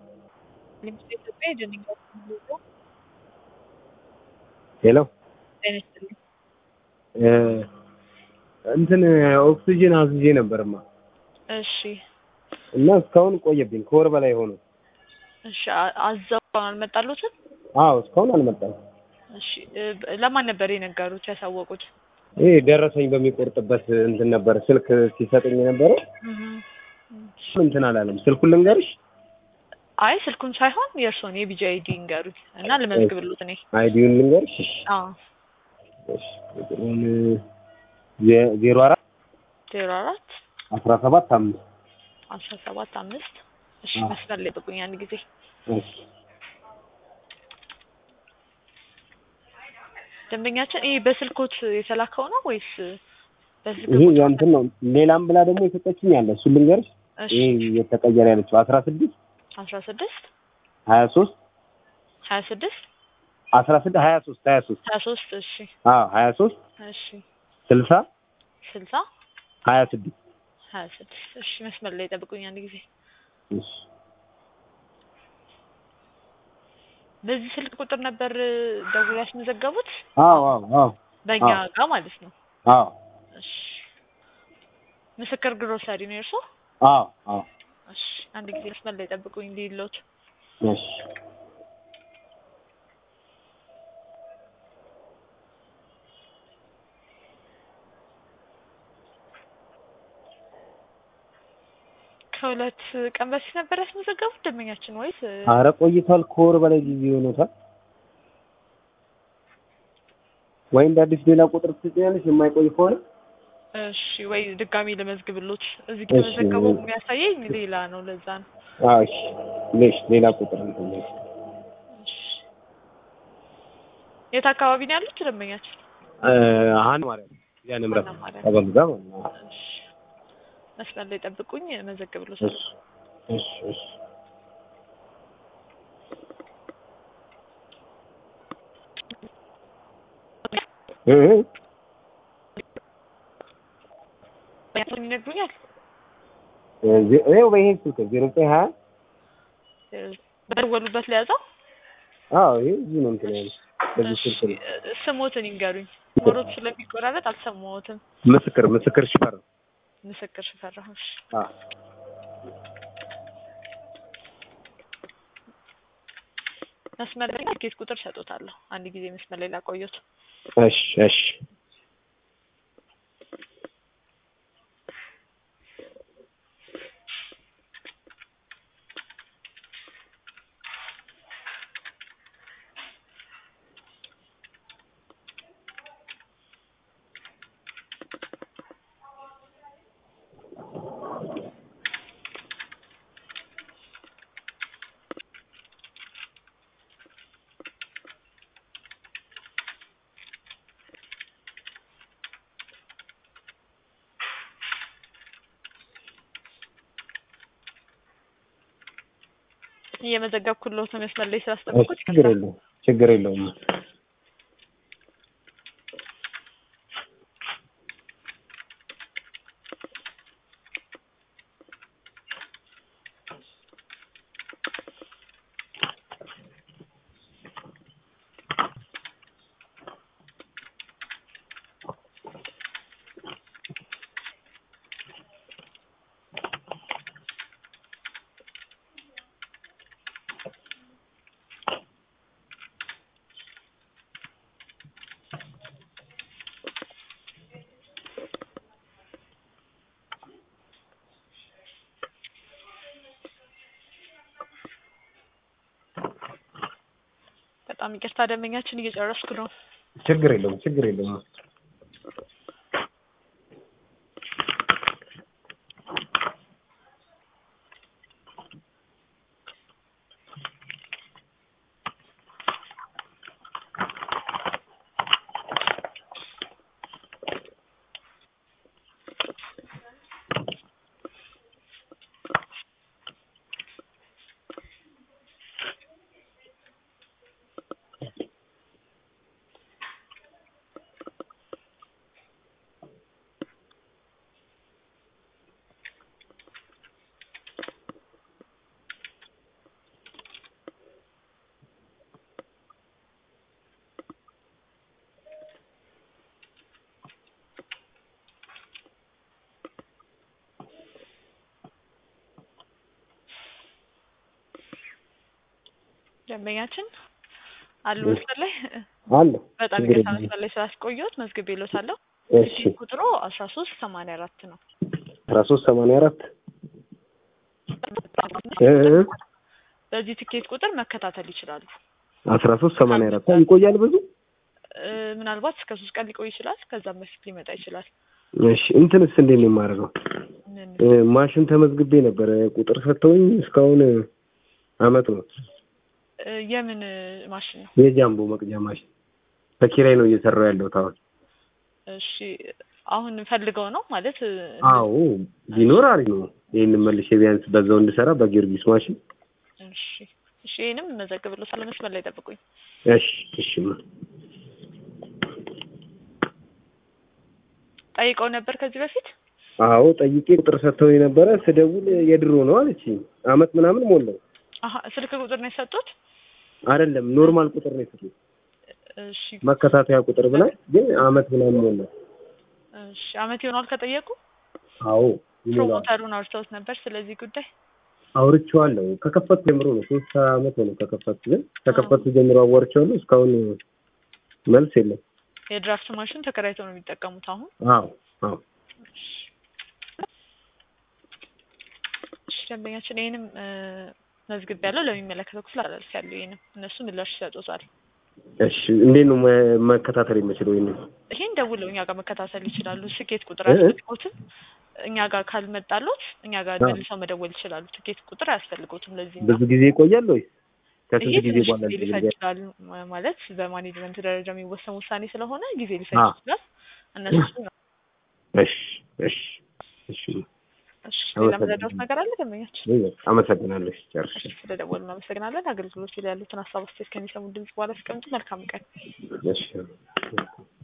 ለምሳሌ ኢትዮጵያ የደንገት ሄሎ ጤና ይስጥልኝ። እንትን ኦክሲጅን አዝዤ ነበርማ እሺ እና እስካሁን ቆየብኝ ከወር በላይ ሆነ። እሺ አ- አዘው አልመጣሉትም? አዎ እስካሁን አልመጣም። እሺ እ፣ ለማን ነበር የነገሩት ያሳወቁት? ይሄ ደረሰኝ በሚቆርጥበት እንትን ነበር ስልክ ሲሰጠኝ የነበረው እህ፣ እንትን አላለም። ስልኩን ልንገርሽ አይ ስልኩን ሳይሆን የእርስዎን የቢጂ አይዲ ንገሩኝ እና ልመዝግብሉት እኔ። አይዲውን ልንገርሽ። እሺ፣ አዎ እሺ፣ ቁጥሩን ዜ- ዜሮ አራት ዜሮ አራት አስራ ሰባት አምስት አስራ ሰባት አምስት እሺ አዎ። መስመር ላይ ጥቁኝ አንድ ጊዜ እሺ። ደንበኛችን ይሄ በስልኮት የተላከው ነው ወይስ በስልክ ይሄ ቁጥር? እንትን ነው። ሌላም ብላ ደግሞ የሰጠችኝ አለ። እሱን ልንገርሽ። እሺ ይሄ የተቀየረ ያለችው አስራ ስድስት አስራ ስድስት ሀያ ሶስት ሀያ ስድስት አስራ ስድስት ሀያ ሶስት ሀያ ሶስት ሀያ ሶስት እሺ አዎ ሀያ ሶስት እሺ ስልሳ ስልሳ ሀያ ስድስት ሀያ ስድስት እሺ መስመር ላይ ጠብቁኝ አንድ ጊዜ እሺ በዚህ ስልክ ቁጥር ነበር ደውሎ ያስመዘገቡት አዎ አዎ አዎ በእኛ አዎ። ጋር ማለት ነው አዎ እሺ ምስክር ግሮሰሪ ነው የእርሶ አዎ አዎ እሺ አንድ ጊዜ መስመር ላይ ጠብቁኝ ሊሎት እሺ ከሁለት ቀን በፊት ነበር ያስመዘገቡት ደንበኛችን ወይስ አረ ቆይቷል። ከወር በላይ ጊዜ ሆኖታል። ወይ እንደ አዲስ ሌላ ቁጥር ትጽያለሽ የማይቆይ ከሆነ እሺ ወይ ድጋሚ ልመዝግብሎት እዚህ እሺ። ከመዘገበው የሚያሳየኝ ሌላ ነው ለዛ ነው አዎ እሺ ሌሽ ሌላ ቁጥር እንትን ነው። እሺ የት አካባቢ ነው ያሉት ደንበኛችን እ አሁን ማርያም ያ ንምረት ዋና ማርያም። ተበሉ ጋር ማለት ነው። እሺ መስመር ላይ ጠብቁኝ መዘግብሎት እሺ እሺ እሺ እ እ ያቱን ይነግሩኛል ዜ- ይኸው በይሄ ስልክ ዜሮ ዘጠኝ ሀያ በደወሉበት ለያዘው አዎ ይሄ እዚህ ነው እንትን ያለው በዚህ ስልክ ነው። ስሞትን ይንገሩኝ ሞሮት ስለሚቆራረጥ አልሰማሁትም ምስክር ምስክር ሽፈር ምስክር ሽፈራሁ እሺ አዎ መስመር ላይ ትኬት ቁጥር ሰጦታለሁ አንድ ጊዜ መስመር ላይ ላቆየት እሺ እሺ እየመዘገብኩሎት ነው መስመር ላይ ስላስጠበቁት ችግር የለውም ችግር የለውም። በጣም ይቅርታ ደንበኛችን እየጨረስኩ ነው ችግር የለውም ችግር የለውም። ደንበኛችን አሉ እሺ። መስመር ላይ አለ በጣም ችግር ይቅርታ የለም። መስመር ላይ ስላስቆየሁት መዝግቤ እልዎታለሁ። እሺ ቁጥሩ አስራ ሶስት ሰማንያ አራት ነው። አስራ ሶስት ሰማንያ አራት እ እ በዚህ ትኬት ቁጥር መከታተል ይችላሉ። አስራ ሶስት ሰማንያ አራት ይቆያል ብዙ እ ምናልባት እስከ ሶስት ቀን ሊቆይ ይችላል። ከዛም በፊት ሊመጣ ይችላል። እሺ እንትንስ እንዴት ነው የማደርገው? ምን እ ማሽን ተመዝግቤ ነበረ ቁጥር ሰጥተውኝ እስካሁን አመት ነው። እ የምን ማሽን ነው? የጃምቦ መቅጃ ማሽን በኪራይ ነው እየሰራው ያለሁት አሁን። እሺ አሁን ፈልገው ነው ማለት እ፣ አዎ ቢኖር አሪፍ ነው። ይህንን መልሼ ቢያንስ በዛው እንድሰራ በጊዮርጊስ ማሽን። እሺ እሺ ይሄንም መዘግብልዎታለሁ። መስመር ላይ ጠብቁኝ። እሺ እሺ ማ- ጠይቀው ነበር ከዚህ በፊት አዎ ጠይቄ ቁጥር ሰጥተው የነበረ ስደውል የድሮ ነው አለችኝ። አመት ምናምን ሞላው። አሀ ስልክ ቁጥር ነው የሰጡት? አይደለም ኖርማል ቁጥር ነው የሰጡት እሺ መከታተያ ቁጥር ብላ ግን አመት ምናምን ሞላው። እሺ አመት ይሆናል ከጠየቁ? አዎ ይሞላል። ፕሮሞተሩን አውርተውት ነበር ስለዚህ ጉዳይ? አውርቼዋለሁ። ከከፈቱ ጀምሮ ነው ሶስት አመት ሆነ ከከፈቱ ግን ከከፈቱ ጀምሮ አዋርቼዋለሁ። እስካሁን መልስ የለም። የድራፍት ማሽን ተከራይተው ነው የሚጠቀሙት አሁን? አዎ አዎ እሺ ደንበኛችን ይሄንም እ፣ መዝግብ ያለው ለሚመለከተው ክፍል አላልፍ ያለው ይሄንም እነሱ ምላሽ ይሰጡታል። እሺ እንዴት ነው መ- መከታተል የምችለው? ይሄንን ይሄን ደውለው እኛ ጋር መከታተል ይችላሉ። ስኬት ቁጥር እ? አያስፈልጎትም። እኛ ጋር ካልመጣሎት እኛ ጋር አዎ። መልሰው መደወል ይችላሉ። ትኬት ቁጥር አያስፈልጎትም። ለዚህ ብዙ ጊዜ ይቆያል ወይስ ይሄ ከስንት ጊዜ ትንሽ በኋላ ጊዜ ሊፈጅ እንደዚህ ይችላል ማ- ማለት በማኔጅመንት ደረጃ የሚወሰን ውሳኔ ስለሆነ ጊዜ ሊፈጅ አዎ። ይችላል። እነሱ ነው። እሺ እሺ እሺ እሺ ሌላ መረዳት ነገር አለ ደንበኛችን? አመሰግናለሁ። ጨርሽ እሺ ስለደወሉ እናመሰግናለን። አገልግሎት ላይ ያሉትን ሀሳብ አስተያየት ከሚሰሙ ድምጽ በኋላ ሲቀምጡ መልካም ቀን። እሺ